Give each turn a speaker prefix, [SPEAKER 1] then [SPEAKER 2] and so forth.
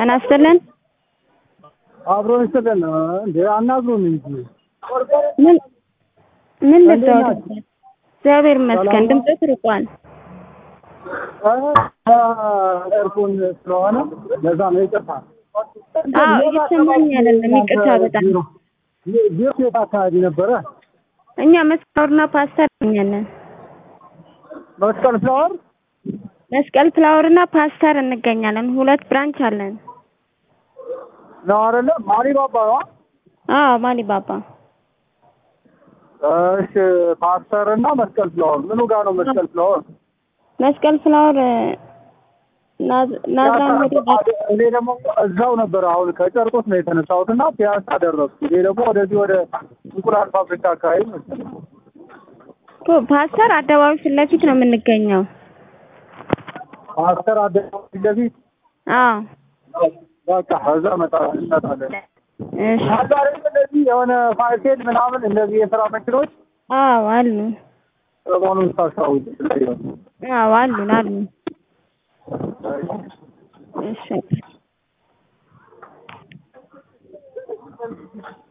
[SPEAKER 1] ጤና ይስጥልን።
[SPEAKER 2] አብሮ ይስጥልን። እንዴ አናግሩን እንጂ
[SPEAKER 1] ምን ምን
[SPEAKER 2] እንዴት
[SPEAKER 1] ልታወሩ?
[SPEAKER 2] ናችሁ?
[SPEAKER 1] እግዚአብሔር ይመስገን።
[SPEAKER 2] ሰላም ነው?
[SPEAKER 1] ድምፅህ ርቋል።
[SPEAKER 2] ኤርፎን ስለሆነ ለዛ ነው ይቅርታ።
[SPEAKER 1] አዎ እየሰማኝ አይደለም። ይቅርታ በጣም
[SPEAKER 2] ቢሮ የት አካባቢ ነበረ?
[SPEAKER 1] እኛ መስቀልና ፓስተር እንገኛለን።
[SPEAKER 2] መስቀል ፍላወር
[SPEAKER 1] መስቀል ፍላወርና ፓስተር እንገኛለን። ሁለት ብራንች አለን።
[SPEAKER 2] ነው አይደለ? ማሪባባ ነው።
[SPEAKER 1] አዎ ማሊ ባባ
[SPEAKER 2] እሺ ፓስተር እና መስቀል ፍላወር ምኑ ጋር ነው መስቀል ፍላወር?
[SPEAKER 1] መስቀል ፍላወር ናዝ- ናዝራን ሆቴል
[SPEAKER 2] እኔ ደግሞ እዛው ነበር። አሁን ከጨርቆስ ነው የተነሳሁት እና ፒያሳ ደረስኩ። እኔ ደግሞ ወደዚህ ወደ እንቁላል ፋብሪካ አካባቢ መሰለኝ።
[SPEAKER 1] እኮ ፓስተር አደባባይ ፊት ለፊት ነው የምንገኘው።
[SPEAKER 2] ፓስተር አደባባይ ፊት ለፊት
[SPEAKER 1] አዎ
[SPEAKER 2] በቃ እዛ መጣ እንመጣለን።
[SPEAKER 1] እሺ
[SPEAKER 2] ዛሬ እንደዚህ የሆነ ፋይቴል ምናምን እንደዚህ የስራ መኪኖች
[SPEAKER 1] አዎ አሉ
[SPEAKER 2] ሰሞኑን ታስታውቅ
[SPEAKER 1] አዎ አሉን አሉ እሺ